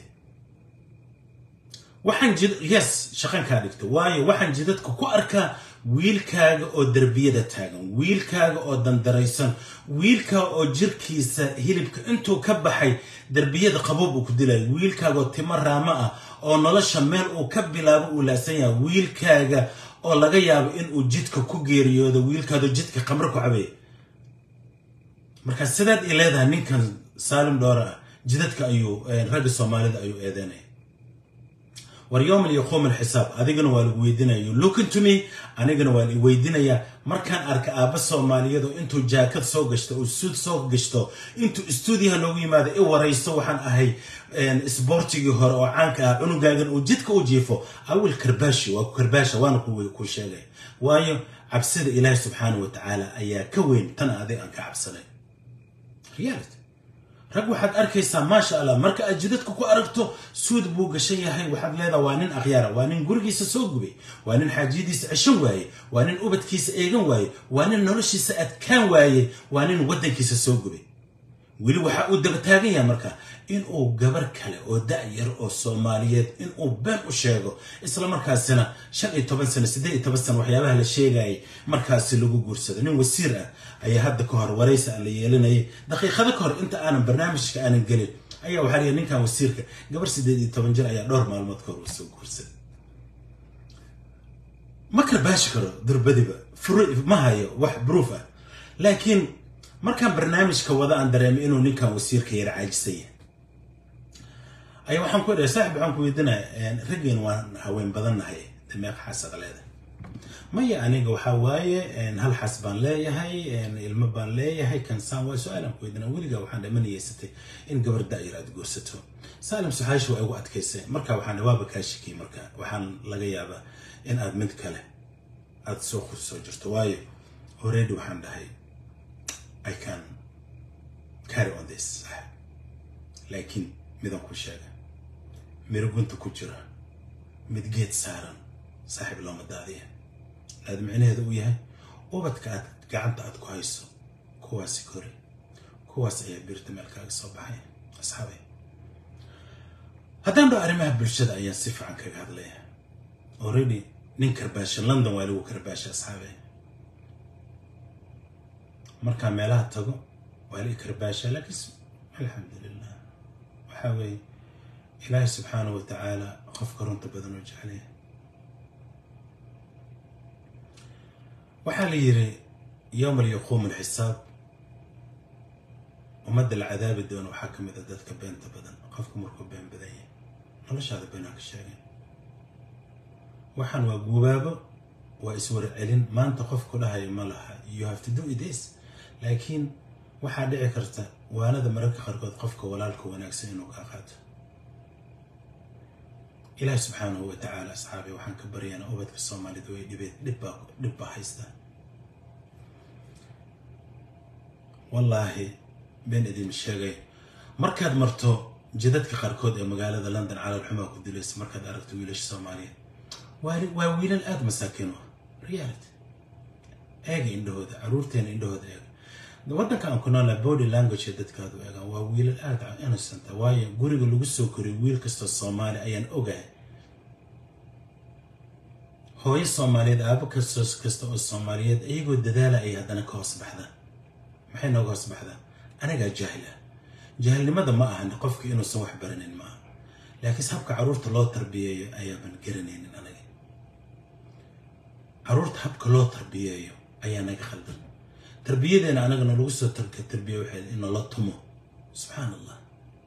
waxaan jid yes shaqan kaa dhigtay waayo waxaan jidadka ku arkaa wiilkaaga oo derbiyada taagan wiilkaaga oo dandaraysan wiilkaaga oo jirkiisa hilibka intuu ka baxay derbiyada qabuub uu ku dilayo wiilkaaga oo timo raamo ah oo nolosha meel uu ka bilaabo uu laasan yahay wiilkaaga oo laga yaabo inuu jidka ku geeriyoodo wiilkaadoo jidka qamro ku cabaya markaa sidaad i leedahay ninkan saalim dhoore ah jidadka ayuu ragga soomaalida ayuu eedeynaya war yowman yaquum alxisaab adigana waa lagu weydiinaya you looking to me anigana waa la weydiinayaa markaan arka aabba soomaaliyeed oo intuu jaakad soo gashto oo suud soo gashto intuu stuudiyaha noogu yimaado i waraysto waxaan ahay isboortigii hore oo caanka ah cunugaagan uu jidka u jiifo awil karbaashi waa ku karbaasha waana ku sheegay waayo cabsida ilaahi subxaana wa tacaala ayaa ka weyn tan adig aan ka cabsanay reality rag waxaad arkaysaa maasha allah marka aad jidadka ku aragto suud buu gashan yahay waxaad leedaha waa nin akhyaara waa nin gurigiisa soo gubay waa nin xaajiyadiisa ceshan waaye waa nin ubadkiisa eegan waaye waa nin noloshiisa adkaan waaye waa nin waddankiisa soo gubay weli waxa uu daba taagan yahay marka inuu gabar kale oo da-yar oo soomaaliyeed inuu been u sheego isla markaasina shan iyo toban sano siddeed iyo toban sano waxyaabaha la sheegayay markaasi lagu guursado nin wasiir ah ayaa hadda ka hor waraysi aan la yeelinayay daqiiqado ka hor inta aanan barnaamijka aanan gelin ayaa waxaa layihi ninkan wasiirka gabar siddeed iyo toban jir ayaa dhowr maalmood ka hor uu soo guursaday ma karbaashi karo durbadiba ma hayo wax bruuf ah laakiin markaan barnaamijka wada aan dareemay inuu ninkan wasiirka yara caajisan yahay ayaa waxaan ku idhahay saaxib waxaan ku weydiinaya raggeen waan haween badan nahay dameeq xaasada leedahay maya aniga waxaa waaye hal xas baan leeyahay ilmo baan leeyahay kansaan waa su-aalaan ku weydiina weligaa waxaan dhama niyeysatay in gabar da-yar aad guursato saalim saxaashi waa igu adkaysay marka waxaan waaba kaa shikiyay marka waxaan laga yaabaa in aad mid kale aad soo soo jirto waayo already waxaan dhahay I can carry on this laakiin midan ku sheega miro gunta ku jira mid geed saaran saaxiib looma daadiya aad micnaheeda u yahay ubadka aad gacanta aad ku hayso kuwaasi kori kuwaas ayaa birta meelkaaga soo baxay asxaabay haddaan dho arrimaha bulshada ayaan si fiican kaga hadlaya already nin karbaasha london waa lagu karbaasha asxaabay markaa meelaha tago waa la i karbaasha laakiin alxamdulilah waxaa weeye ilaahay subxaanahu wa tacaala qofka runta badan oo jeclaya waxaa la yidhi yowmal yaquumu alxisaab ummadda la cadaabi doono waxaa ka mid a dadka beenta badan qofka markuu been badan yahay noloshaada beenaa ka sheegay waxaan waa gubaabo waa iswar celin maanta qofku dhahayo ma laha you have to do this laakiin waxaa dhici karta waanada mararka qaarkood qofka walaalka wanaagsan inuu kaa qaato ilaahi subxaanahu wa tacaala asxaabi waxaan ka baryaynaa ubadka soomaalida way dhibeed dhibbaa dhib baa haystaa wallaahi been idin sheegay markaad marto jidadka qaarkood ee magaalada london calaalxumaa ku dilaysa markaad aragto wiilasha soomaaliyeed waa wiilal aada masaakiin u ah reality eega indhahooda caruurteena indhahooda eega waddanka aan ku noolnahay body language ee dadkaadu eegaan waa wiilal aada innocent waayo guriga lagu soo koriyo wiil kastoo soomaali ayaan ogahay hooyo soomaaliyeed aabo kastoo kasta oo soomaaliyeed iyagoo dadaala ay haddana ka hoos baxdaan maxay nooga hoos baxdaan anagaa jaahil ah jaahilnimada ma ahan qofka inuusan wax baranin ma aha laakiinse habka carruurta loo tarbiyeeyo ayaaban garanaynin anaga carruurta habka loo tarbiyeeyo ayaa naga khaldan tarbiyadeena anagana lagu soo tarbiya waxay in la tumo subxaan allah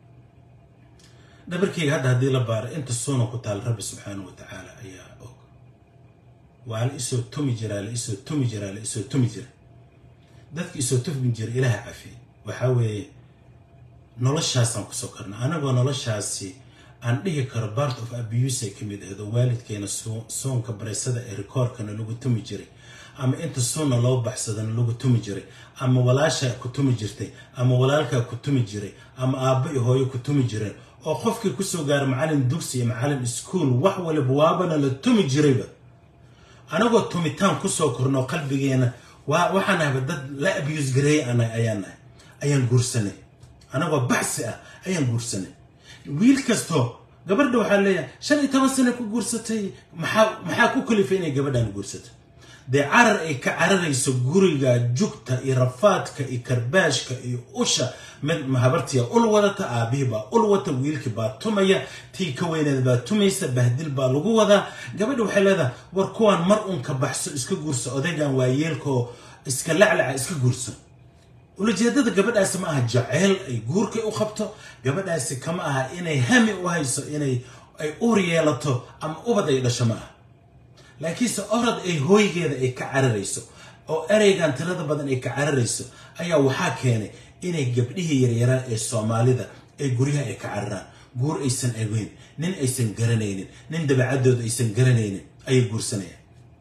dhabarkeyga hadda haddii la baaro inta suuna ku taal rabbi subxaanahu wa tacaala ayaa og waa la isoo tumi jiraa la isoo tumi jiraa la isoo tumi jira dadka isoo tumi jira ilaaha cafi waxaa weeye noloshaasaan kusoo karna anagoo noloshaasi aan dhihi karo part of abuse ay ka mid ahayd oo waalidkeena soonka bareysada ee rikoorkana lagu tumi jiray ama inta sunna loo baxsadana lagu tumi jiray ama walaashaa ku tumi jirtay ama walaalkaa ku tumi jiray ama aabba iyo hooyo ku tumi jireen oo qofkii kusoo gaara macallin dugsi iyo macallin iskuol wax waliba waabana la tumi jirayba anagoo tumitaan kusoo korno qalbigeena waxaan ahba dad la abuse gareeyay ayaan nahay ayaan guursanay anagoo baxsi ah ayaan guursanay wiil kastoo gabadha waxaa leeyahay shan iyo toban sana ku guursatay maxaa maxaa ku kalifay inay gabadhan guursato dee carar ay ka cararayso guriga jugta iyo rafaadka iyo karbaashka iyo usha mid habartiya ul wadata aabihii baa ul wata wiilkii baa tumaya tii ka weyneed baa tumaysa bahdil baa lagu wadaa gabadha waxay leedahay war kuwaan mar uun ka baxso iska guurso odaygan waa yeelkaoo iska laclaca iska guurso ulajeedada gabadhaasi ma aha jaceyl ay guurkay u qabto gabadhaasi kama aha inay hami u hayso inay ay uur yeelato ama ubad ay dhasho ma aha laakiinse orad ay hooygeeda ay ka cararayso oo ereygan tirada badan ay ka cararayso ayaa waxaa keenay inay gabdhihii yaryaraa ee soomaalida ay guryaha ay ka cararaan guur aysan egeyn nin aysan garanaynin nin dabeecadooda aysan garanaynin ayay guursanayaan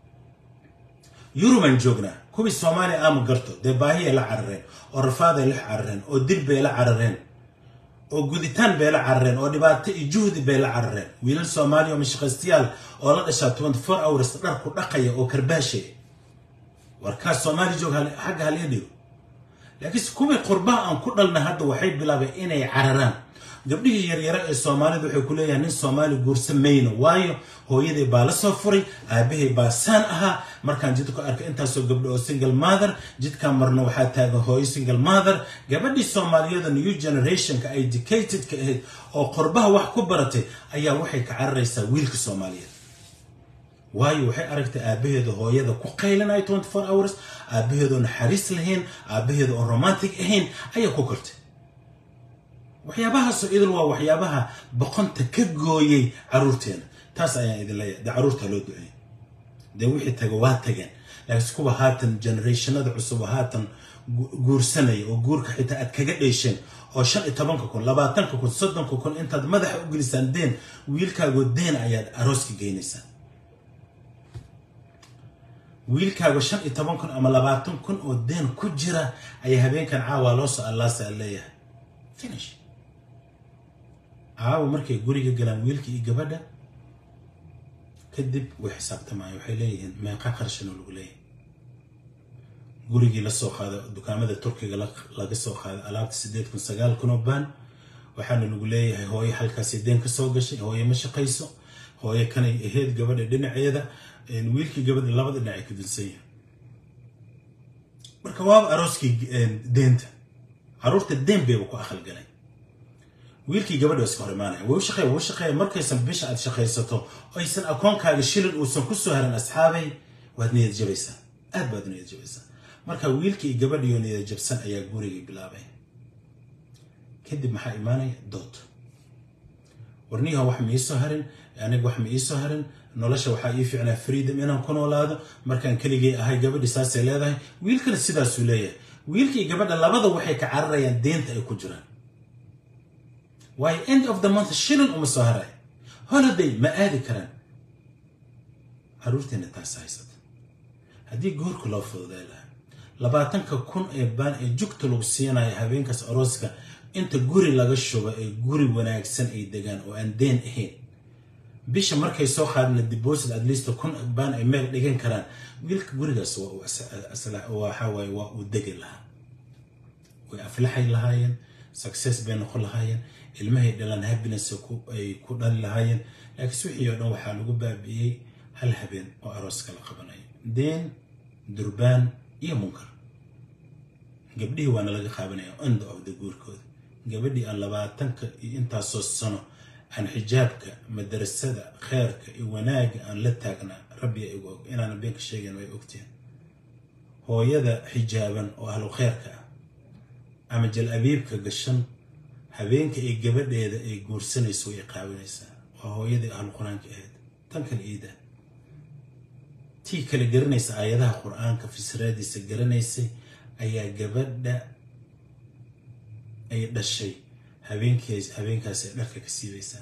yurubaan joognaa kuwii soomaaliya aama garto dee baahiyay la carareen oo rafaaday la carareen oo dil bay la carareen oo guditaan bay la carareen oo dhibaato iyo juhdi bay la carareen wiilal soomaaliya oo mashaqaystayaal oo la dhashaa twenty four hours dharku dhaqaya oo karbaashaya warkaas soomaali joog xagga halii dhigo laakiinse kuwii qurbaha aan ku dhalna hadda waxay bilaabeen inay cararaan gabdhihii yaryara ee soomaalida waxay ku leeyahay nin soomaali guursa mayno waayo hooyaday baa la soo furay aabahay baa saan ahaa markaan jidka ku arkay intaasoo gabdho oo single mother jidkaan marno waxaa taagan hooyo single mother gabadhii soomaaliyada new generationka educatedka ahayd oo qurbaha wax ku baratay ayaa waxay ka cararaysaa wiilka soomaaliyeed waayo waxay aragtay aabaheeda hooyada ku qaylinaya twenty four hours aabaheedoo naxariis lahayn aabaheeda oo romantic ahayn ayaa ku kortay waxyaabahaasoo idil waa waxyaabaha boqonta ka gooyay caruurteena taas ayaan idin leeyahay dee caruurta loo duceeyay dee wixii taga waa tageen laakiinse kuwa haatan generationada cusub oo haatan guursanaya oo guurka xitaa aad kaga dheesheen oo shan iyo tobanka kun labaatanka kun soddonka kun intaad madaxa u gelisaan deen wiilkaagoo deen ayaad arooska geynaysaan wiilkaaga shan iyo toban kun ama labaatan kun oo deen ku jira ayaa habeenkan caawa loo soo allaasa leeyahay finish caawa markay guriga galaan wiilka iyo gabadha kadib way xisaabtamayaan waxay leeyihiin meeqa qarashano lagu leeyahay gurigii lasoo qaaday dukaamada turkiga laga soo qaaday alaabta sideed kun sagaal kun oo baan waxaana lagu leeyahay hooyo halkaasi deen ka soo gashay hooyo ma shaqayso hooyo kanay ahayd gabadha dhinaceeda wiilkii gabadha labada dhinac ay ka dunsan yihin marka waaba arooskii deenta caruurta deen bayba ku aqalgalay wiilkii gabadha iska hor imaanaya way u shaqeeya way u shaqeeya markaysan bisha aad shaqaysato aysan akoonkaaga shilin uusan ku soo harin asxaabay waad niyad jabaysaa aad baad niyad jabaysaa marka wiilkii gabadhiyo niyad jabsan ayaa gurigii bilaabay kadib maxaa imaanaya dood warniyaha wax ma iisoo harin aniga wax ma iisoo harin nolosha waxaa ii fiicnaa freedom inaan ku noolaado markaan keligay ahay gabadhi saasay leedahay wiilkana sidaasuu leeyahay wiilkii gabadha labada waxay ka cararayaan deenta ay ku jiraan waayo end of the month shilin uma soo haray holiday ma aadi karaan caruurteena taas haysata haddii goorka loo fududay lahaa labaatanka kun ee baan ee jugta lagu siinayo habeenkaas arooska inta guri laga shubo ee guri wanaagsan ay degaan oo aan deen ahayn bisha markay soo qaadna deposit at least kun baan ay meel dhigan karaan wiilka gurigaas waxa waaye waa uu degi lahaa way aflaxay lahaayeen success bay noqon lahaayeen ilmahay dhalan happiness ay ku dhali lahaayeen laakiinse wixii oo dhan waxaa lagu baabi'iyey hal habeen oo arooska la qabanayo deen durbaan iyo munkar gabdhihii waana laga qaabanaya end of the guurkooda gabadhii aan labaatanka iyo intaasoo sano aan xijaabka madarasada kheerka iyo wanaagga aan la taagnaa rabbiya igu og inaana beenka sheegayn way ogtiin hooyada xijaaban oo ahlu kheerka ah ama jal abiibka gashan habeenka ay gabadheeda ay guursanayso way qaawinaysaa waa hooyadii ahlu qur-aanka ahayd tan kale iida tii kale garanaysa aayadaha qur-aanka fisraadiisa garanaysay ayaa gabadha ay dhashay habeenkaas habeenkaasay dharka ka siibaysaa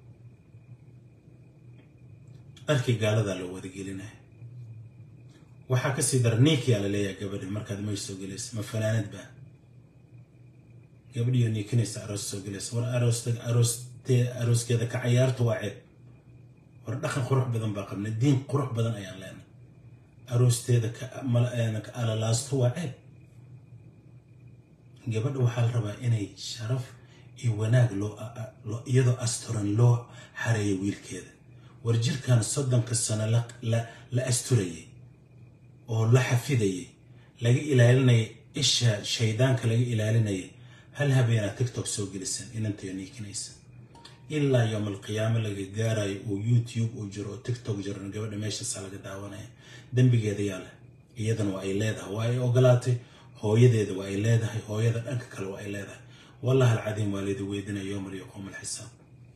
dharkii gaaladaa loo wadagelinaya waxaa kasii dara niikiyaa la leeyahay gabadhi markaad may soo gelaysa ma fanaanad baa gabadhiyo niikinaysa aroos soo gelaysa war aroosta aroostee arooskeeda ka cayaarta waa ceeb war dhaqan qurux badan baa qabnay diin qurux badan ayaan leenay aroosteeda ka alalaasto waa ceeb gabadha waxaa la rabaa inay sharaf iyo wanaag loo iyadoo asturan loo xareeyo wiilkeeda war jirkan soddonka sano la asturayay oo la xafidayay laga ilaalinayay isha shaydaanka laga ilaalinayay hal habeenaa tiktok soo gelisan inantayo niikinaysa ilaa yowm alqiyaamo laga gaarayo oo youtube uu jiro oo tiktok jiran gabadha meeshaasaa laga daawanaya dembigeeda yaa leh iyadana waa ay leedahay waa ay ogolaatay hooyadeeda waa ay leedahay hooyada dhanka kale waa ay leedahay wallahi alcadiim waa laydi weydinaya yowmal yaquum alxisaab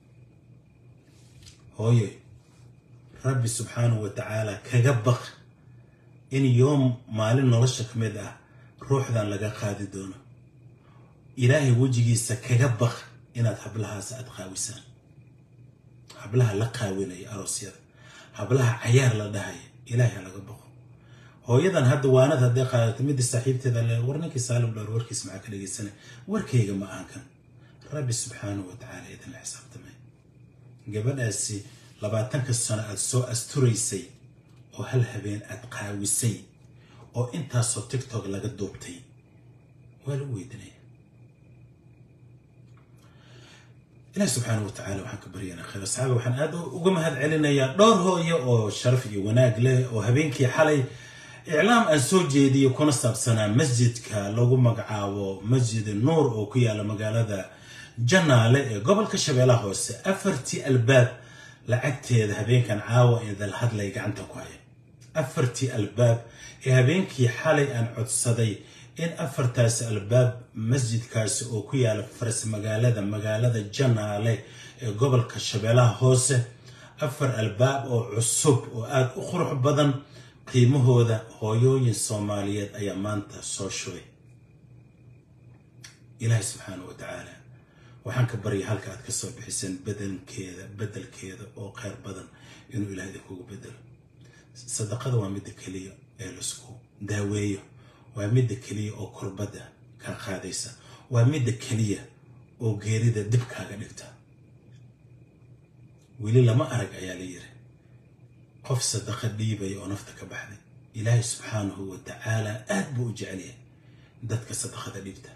hooye rabbi subxaanahu wa tacaala kaga baq in yoom maalin nolosha ka mid ah ruuxdan laga qaadi doono ilaahay wejigiisa kaga baq inaad hablahaas aad qaawisaan hablaha la qaawinaya aroosyada hablaha cayaar la dhahaya ilaahay ha laga baqo hooyadan hadda waanad hadday qaadato midda saaxiibteeda le war ninkii saalim dhowr warkiis maxaa ka dhegaysanay warkayga ma aan kan rabbi subxaanahu wa tacaala idinla xisaabtamay gabadhaasi labaatanka sano aad soo asturaysay oo hal habeen aad qaawisay oo intaasoo tiktok laga duubtay waa lagu weydinaya ilahi subxaana wa tacala waxaan ka baryanaa khayr asxaabi waxaan aad uga mahad celinayaa dhowr hooyo oo sharaf iyo wanaag leh oo habeenkii xalay iclaam aan soo jeediyo kuna saabsanaa masjidka lagu magacaabo masjid nuur oo ku yaala magaalada janaale ee gobolka shabeellaha hoose afartii albaab lacagteeda habeenkan caawa idal hadlay gacanta ku haya afartii albaab ee habeenkii xalay aan codsaday in afartaasi albaab masjidkaasi oo ku yaala faras magaalada magaalada janaale ee gobolka shabeellaha hoose afar albaab oo cusub oo aada u qurux badan qiimahooda hooyooyin soomaaliyeed ayaa maanta soo shubay ilaahay subxaana wa tacaala waxaan ka baryay halka aad ka soo bixiseen bedelkeeda bedelkeeda oo kheyr badan inuu ilaah idinkugu bedelo sadaqada waa midda keliya ee laisku daaweeyo waa midda keliya oo kurbadda kaa qaadaysa waa midda keliya oo geerida dib kaaga dhigta weli lama arag ayaa la yiri qof sadaqa dhiibaya oo nafta ka baxday ilaahay subxaanahu wa tacaala aad buu u jecelyahay dadka sadaqada dhiibta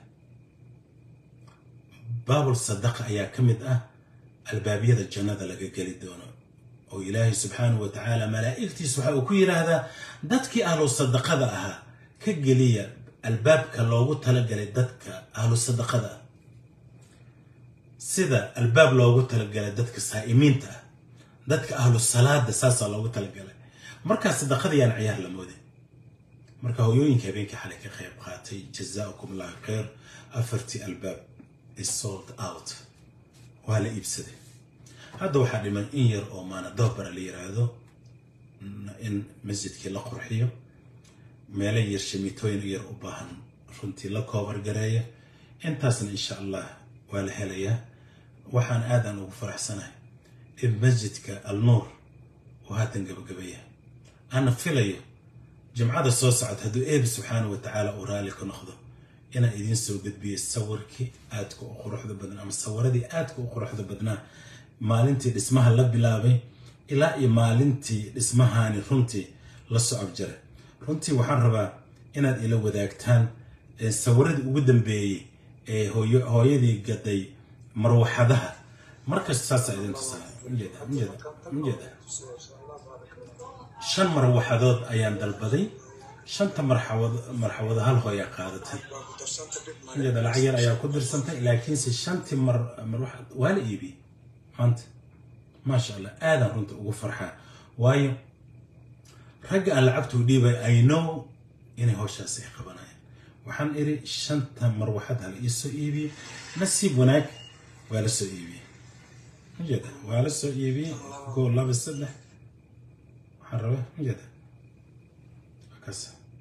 baabul sadaqa ayaa ka mid ah albaabyada jannada laga geli doono oo ilaahay subxaanahu wa tacaala malaa'igtiis waxa uu ku yidhaahdaa dadkii ahlu sadaqada ahaa ka geliya albaabka loogu talagalay dadka ahlu sadaqada ah sida albaab loogu talagalay dadka saa'imiinta ah dadka ahlu salaada saasaa loogu talagalay markaa sadaqada yaan ciyaar la moodin marka hoyooyinka habeenkii xalay ka qayb qaatay jazaakum allahu khayr afartii albaab is sold out waa la iibsaday hadda waxaa dhiman in yar oo maanadobara la yiraahdo in masjidkii la qurxiyo meelo yar shamiitooyin yar u baahan runtii la koobar gareeya intaasna insha allah waa la helayaa waxaan aadan ugu faraxsanahay in masjidka alnuur uu haatan gabagabaya ana filayo jimcada soo socota hadduu eebi subxaana wa tacaala uu raalli ka noqdo inaan idiin soo gudbiyay sawirkii aadka u quruxda badnaa ama sawiradii aadka u quruxda badnaa maalintii dhismaha la bilaabay ilaa iyo maalintii dhismahaani runtii la socod jaray runtii waxaan rabaa inaad ila wadaagtaan sawiradii ugu dambeeyey ee hooyadii gaday marwaxadaha markasta saasaa idin tusaamjeeda shan marwaxadood ayaan dalbaday shanta marxawado hal hooyaa qaadatay jeeda lacag yar ayaa ku dirsantay laakiinse shantii mar marwaxad waa la iibiyey maanta maasha allah aadaan runta ugu farxaa waayo ragga aan lacagtuu dhiibay i know inay howshaas ay qabanayaan waxaan iri shanta marwaxad hala iisoo iibiyey nasiib wanaag waa la soo iibiyey majeeda waa la soo iibiyey koo laba saddex waxaan rabaa majeeda kaas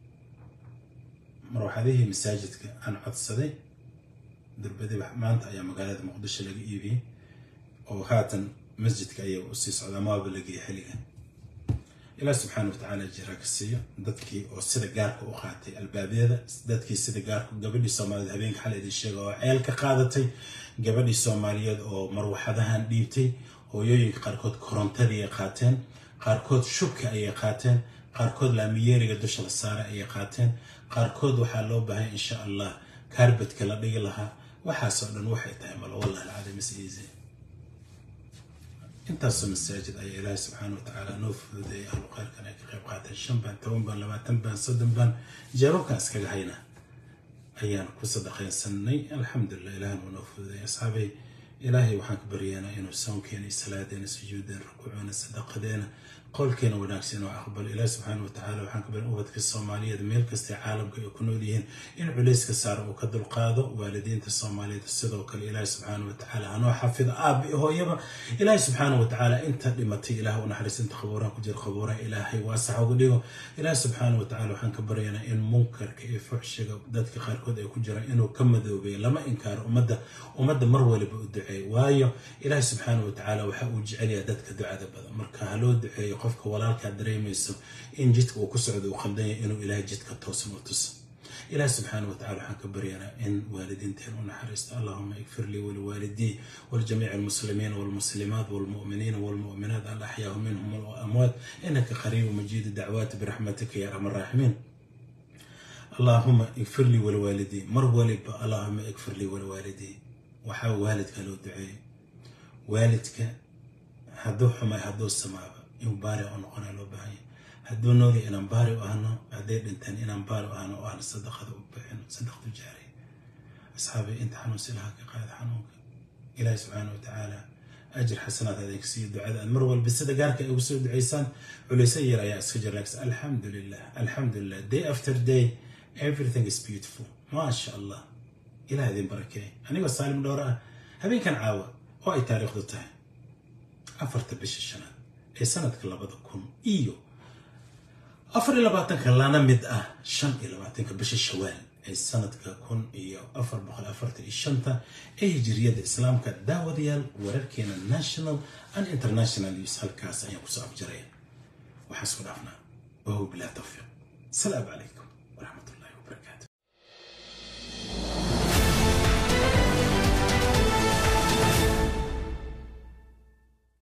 marwaxadihii masaajidka aan codsaday durbadiba maanta ayaa magaalada muqdisho laga iibiyey oo haatan masjidka ayaa usii socdaa maaba lageeya xilligan ilaah subxaana wa tacaala jiraa ka siiyo dadkii oo sida gaarka u qaatay albaabyada dadkii sida gaarka gabadhii soomaaliyeed habeenka xal idin sheega oo ceel ka qaadatay gabadhii soomaaliyeed oo marwaxadahan dhiibtay hooyooyinka qaarkood korontadii ay qaateen qaarkood shubka ayay qaateen qaarkood laamiyeeriga dusha la saaray ayay qaateen qaarkood waxaa loo baahay insha allah kaarbadka la dhigi lahaa waxaasoo dhan waxay tahay malo wallahi alcadiim is easy intaasoo masaajid ayaa ilaahay subxaana wa tacaala noo fududeeyay ahlu khayrkan ay ka qayb qaateen shan baan toban baan labaatan baan soddon baan jeebabkan iskaga hayna ayaan ku sadaqaysanay alxamdulilah ilahan waa noo fududeeyay asxaabay ilaahay waxaan ka baryaynaa inuu soonkeena iyo salaadeena sujuudeena rukuuceena sadaqadeena qowlkeena wanaagsan inuu aqbalo ilaah subxaana wa tacaala waxaan ka barin ubadka soomaaliyeed meel kastay caalamka ay ku nool yihiin in culayska saara uu ka dulqaado waalidiinta soomaaliyeed sidoo kale ilaahi subxaana wa tacaala hanoo xafido aabba iyo hooyaba ilaahi subxaana wa tacaala inta dhimatay ilaah u naxariis inta qabuuraha ku jira qabuuraha ilaahay waasax uga dhigo ilaahi subxaana wa tacaala waxaan ka baryaynaa in munkarka iyo fuxshiga dadka qaarkood ay ku jiraan inuu ka madoobeeyo lama inkaaro ummadda ummadda mar waliba u duceeyo waayo ilaahi subxaana wa tacaala waxa uu jecelyaha dadka ducada badan marka ha loo duceeyo qofka walaalkaa dareemayso in jidka uu ku socdo uu qaldan yahay inuu ilaahay jidka toosan u tuso ilaah subxaana wa tacala waxaan ka baryanaa in waalidiinteen u naxariisto allahuma ikfir lii waliwaalidii waljamiici almuslimiina walmuslimaat walmu'miniina walmu'minaat alaxyaahu minhum walamwaat inaka qariibu majiidu dacwaati biraxmatika ya arxam araaximiin allahuma ikfir lii waliwaalidii mar waliba allahuma ikfir lii waliwaalidii waxaa waalidka loo duceeyey waalidka hadduu xumay hadduu samaaba inuu baari u noqonaa loo baahanya hadduu noolya inaan baari u ahno hadday dhinteen inaan baari u ahno oo aan sadaqada u bixino sadaqadu jaariya asxaabi inta xanuunsi lahaa ka qaada xanuunka ilaahi subxaana wa tacaala ajir xasanaad adinka siiyo ducada aad mar walba sida gaarka ay ugu soo ducaysaan culayso yar ayaa iska jira laakiin alxamdulilah alxamdulilah day after day everything is beautiful maasha allah ilaah idin barakeey anigoo saalim dhowr ah habeenkan caawa oo ay taariikhdu tahay afarta bisha shanaad ee sanadka labada kun iyo afar iyo labaatanka lana mid ah shan iyo labaatanka bisha shawaal ee sanadka kun iyo afar boqol afartan iyo shanta ee hijiriyadda islaamka daawadayaal wararkeena national and international news halkaas ayaan kusoo afjaraya waxaan isku dhaafnaa wahuwa bilaa tawfiiq asalaamu calaykum waraxmat ullahi wabarakaatu